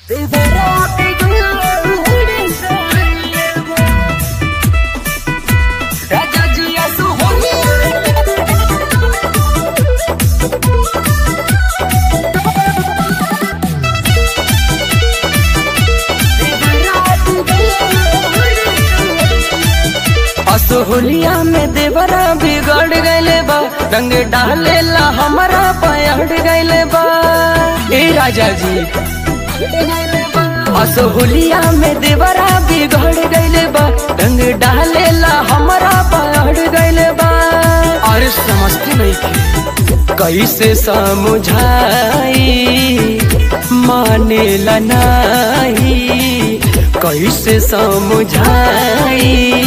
असोहलिया में देवरा बिगड़ गईले बा रंग डालेला हमारा पयड़ गईले बा ए राजा जी असोहलिया में देवरा बिगड़ गईले बा रंग डालेला हमारा पयड़ गईले बा अरे समझते नहीं थे कैसे समझाई मानेला नहीं कैसे समझाई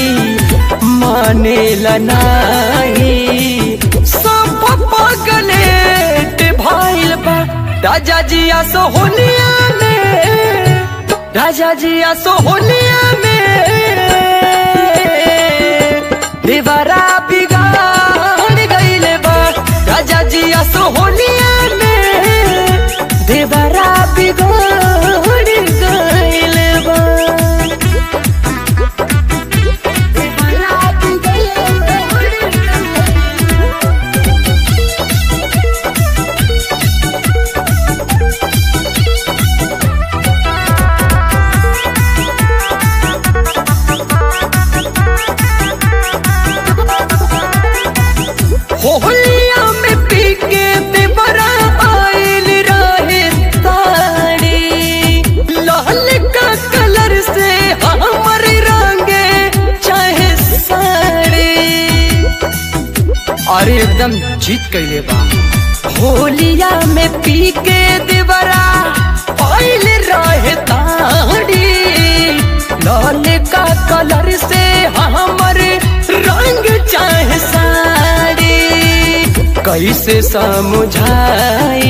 मानेला नहीं सब पगलेट भाईल बा राजा जिया सोहनिया में राजा जिया सोहनिया में देवरा बिगाड़ गईले बा राजा जिया सोहनिया में देवरा बिगाड़ गईले बा होलिया में पी के देवरा आइल रहे ताड़ी लाल का कलर से हमर रंगे चाहे साड़ी अरे एकदम जीत कैले बा होलिया में पी के देवरा आइल रहे ताड़ी लाल का कलर से हमर रंग चाहे साड़ी कैसे समझाई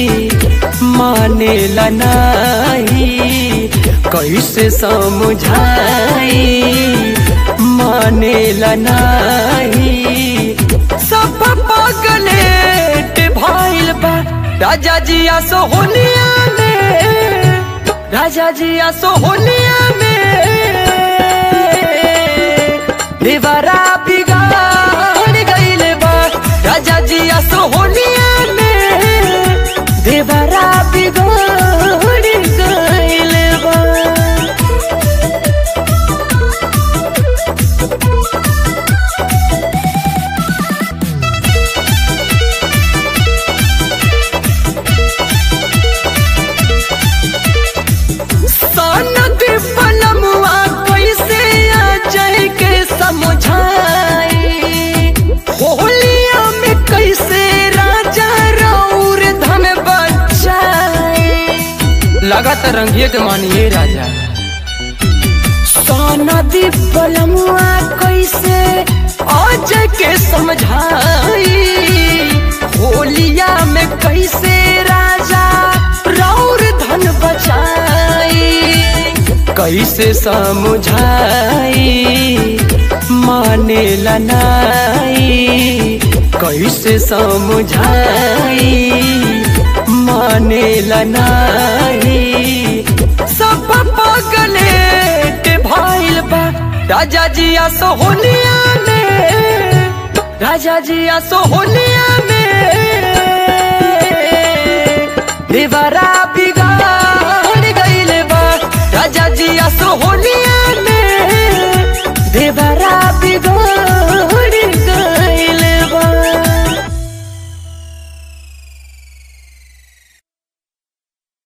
मानेला नहीं कैसे समझाई मानेला नहीं सब पगलेट भाईल बा राजा जिया सोहनिया में राजा जिया सोहनिया में देवरा बिगाड़ गईले बा राजा जिया सोहनिया में देवरा बिगाड़ गईले बा सनद पलमुआ कैसे आ जाए के समझाई होलिया में कैसे राजा रौर धन बचाई लगातार रंगिए के मानिए राजा सनदी पलमुआ कैसे आज के समझाई होलिया में कैसे राजा रौर धन बचाई कैसे समझाई मानेला नहीं कैसे समझाई मानेला नहीं सब पगलेट भाईल बा राजा जिया सोहनिया में राजा जिया सोहनिया में देवरा बिगाड़ गईले बा राजा जिया सोहनिया में देवरा बिगाड़